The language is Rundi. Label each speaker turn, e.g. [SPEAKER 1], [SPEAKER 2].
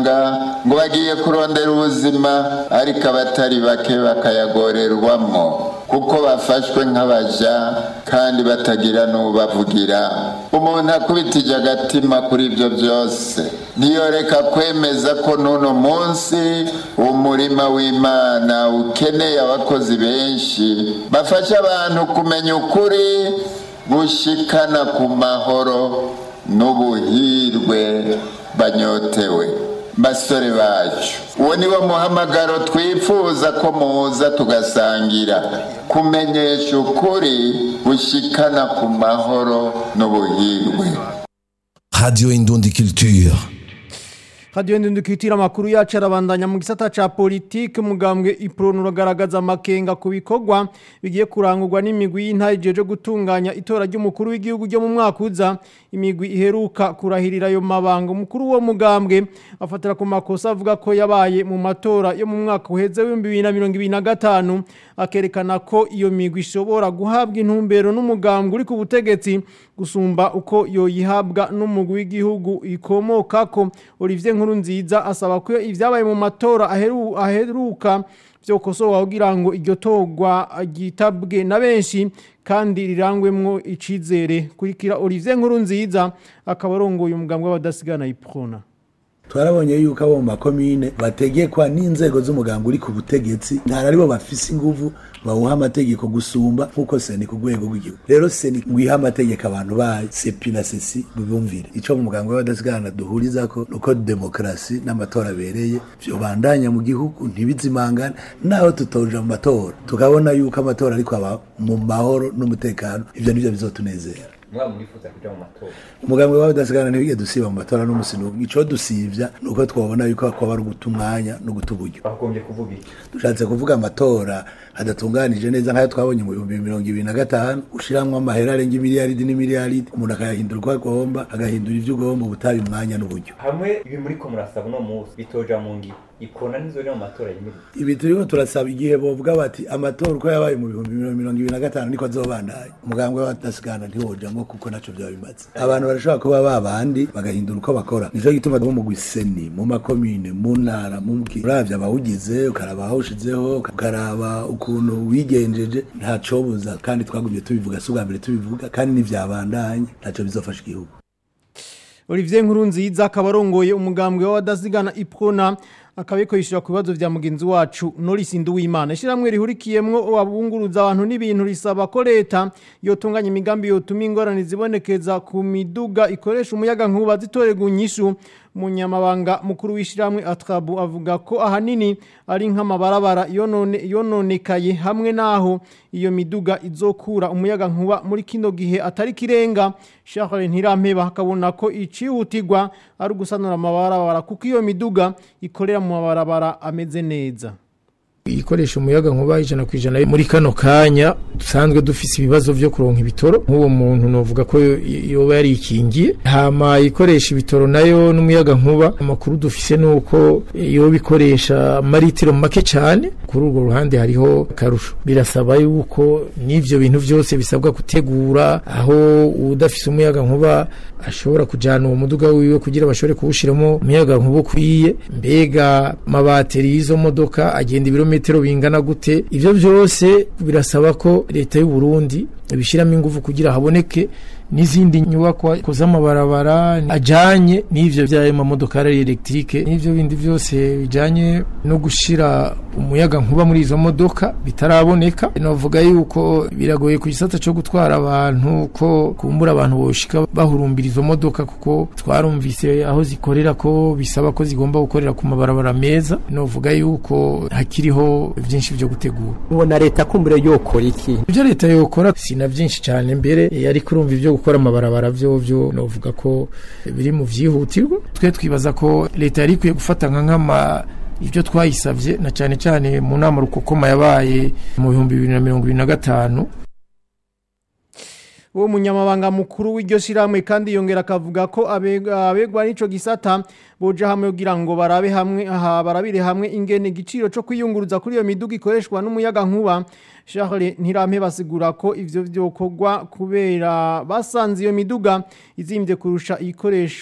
[SPEAKER 1] mahanga ngo bagiye kurondera ubuzima ariko abatari bake bakayagorerwamo kuko bafashwe nk'abaja kandi batagira n'ubavugira umuntu akubitije agatima kuri ibyo byose ntiyoreka kwemeza ko n'uno munsi umurima w'imana ukeneye abakozi benshi bafasha abantu kumenya ukuri gushikana ku mahoro n'ubuhirwe banyotewe basore bacu uwo ni wo muhamagaro twifuza ko muza tugasangira kumenyesha ukuri gushikana ku mahoro n'ubuhirwe
[SPEAKER 2] Radio Indundi Culture.
[SPEAKER 3] Radio ndundukitira makuru yacu arabandanya mu gisata ca politique mugambwe iprono uragaragaza amakenga ku bikorwa bigiye kurangurwa n'imigwi y'intare jeje gutunganya itora ry'umukuru w'igihugu ryo mu mwaka uza imigwi iheruka kurahirira ayo mabanga umukuru wo mugambwe afatira ku makosa avuga ko yabaye mu matora yo mu mwaka uheze w'ibihumbi bibiri na mirongo ibiri na gatanu akerekana ko iyo migwi ishobora guhabwa intumbero n'umugambwe uri ku butegetsi gusumba uko yoyihabwa n'umugwi w'igihugu ikomokako Olivier nkuru nziza asaba ko ibyabaye mu matora aheru, aheruka byokosowa kugira ngo iryo torwa ryitabwe na benshi kandi rirangwemwo icizere kurikira Olivier nkuru nziza akaba arongoye umugambwe w'abadasigana iprona
[SPEAKER 4] twarabonye yuko abo mu makomine bategekwa n'inzego z'umuganga uri ku butegetsi ntari aribo bafise inguvu bawuha amategeko gusumba nk'uko seni ku rwego rw'igihugu rero seni ngwiha amategeko abantu bayo sepi na sesi bibumvire ico mu muganga w'abadasigana duhurizako nuko demokarasi n'amatora abereye vyobandanya mu gihugu ntibizimangane naho tutoja mu matora tukabona yuko amatora ariko aba mu mahoro n'umutekano ivyo nivyo bizotunezera
[SPEAKER 5] mwaba murifuza kuja mu matora
[SPEAKER 4] umugambwe wawe udasigana ntibige dusiba mu matora n'umusi n'umwe ico dusivya nuko twabona yuko kwaba ari uguta umwanya no guta uburyo
[SPEAKER 5] bagombye kuvuga iki
[SPEAKER 4] dushatse kuvuga amatora adatunganije neza nk'ayo twabonye mu bihumbi mirongo ibiri na gatanu ushiramwo amahera arenga imiliyaridi n'imiliyaridi umuntu akayahindura uko agomba agahindura ivyo ugomba ubutabi umwanya n'uburyo
[SPEAKER 5] hamwe ibi muriko murasaba uno munsi bitoja mu ngiro ikona nizoja mu matora yimirije
[SPEAKER 4] ibi turiko turasaba igihe bovuga bati amatora uko yabaye mu bihumbi mirongo ibiri na gatanu niko azobandanya umugambwe w'abadasigana ntiwojamwo kuko naco vyaba bimaze abantu barashobora kuba babandi bagahindura uko bakora nico gituma bo mu gwiseni mu makomine mu ntara mu mki uravye abawugize ukaraba ahawushizeho ukaraba ukuntu wigenjeje ntacobuza kandi twagumye tubivuga si ubwa mbere tubivuga kandi ntivyabandanye ntaco bizofasha igihugu
[SPEAKER 3] Olivier Nkurunziza akaba arongoye umugambwe w'abadasigana iprona akabiko yishura ku bibazo vya mugenzi wacu Norris Nduwimana ishiramwe rihurikiyemwo abunguruza abantu n'ibintu risaba ko leta yotunganya imigambi yotuma ingorane zibonekeza ku miduga ikoresha umuyaga nkuba zitorega unyishu munyamabanga mukuru w'ishiramwe Atrabu avuga ko ahanini ari nk'amabarabara yonone yononekaye hamwe naho iyo miduga izokura umuyaga nkuba muri kino gihe atari kirenga Charles Ntirampeba hakabona ko icihutirwa ari gusanura amabarabara kuko iyo miduga ikorera mu mabarabara ameze neza
[SPEAKER 6] ikoresha umuyaga nkuba ijana ku ijana muri kano kanya dusanzwe dufise ibibazo vyo kuronka ibitoro nk'uwo muntu novuga ko yoba yarikingiye hama ikoresha ibitoro nayo n'umuyaga nkuba amakuru dufise nuko yoba ikoresha maritiro make cane kuri urwo ruhande hariho akarusho birasaba yuko n'ivyo bintu vyose bisabwa gutegura aho udafise umuyaga nkuba ashobora kujana uwo muduga wiwe kugira bashobore kuwushiramo umuyaga nkuba ukwiye mbega amabateri y'izo modoka agenda ibirometero bingana gute ivyo vyose birasaba ko leta y'u Burundi ibishiramo ingufu kugira haboneke n'izindi nyubakwa z'amabarabara ajanye n'ivyo vy'ayo mamodokari electrique n'ivyo bindi vyose bijanye no gushira umuyaga nkuba muri izo modoka bitaraboneka novuga yuko biragoye ku gisata co gutwara abantu ko kumbura abantu boshika bahurumbira izo modoka kuko twarumvise aho zikorera ko bisaba ko zigomba gukorera ku mabarabara meza novuga yuko hakiriho vyinshi vyo gutegura
[SPEAKER 7] ubona leta kumbure yokora iki
[SPEAKER 6] ivyo leta yokora sina vyinshi cyane mbere ariko urumva ivyo gukora amabarabara vyo vyo novuga ko biri mu vyihutirwa twe twibaza ko leta yari ikwiye gufata nka nk'ama ibyo twayisabye na cyane cyane mu nama rukokoma yabaye mu bihumbi bibiri na mirongo ibiri na gatanu
[SPEAKER 3] uwo munyamabanga mukuru w'iryo shiramwe kandi yongera akavuga ko abegwa n'ico gisata boja hamwe kugira ngo barabe hamwe aha barabire hamwe ingene igiciro cyo kwiyunguruza kuri iyo miduga ikoreshwa n'umuyaga nkuba Charles Ntirampe basigura ko ivyo vyokorwa kubera basanze iyo miduga izimbye kurusha ikoresha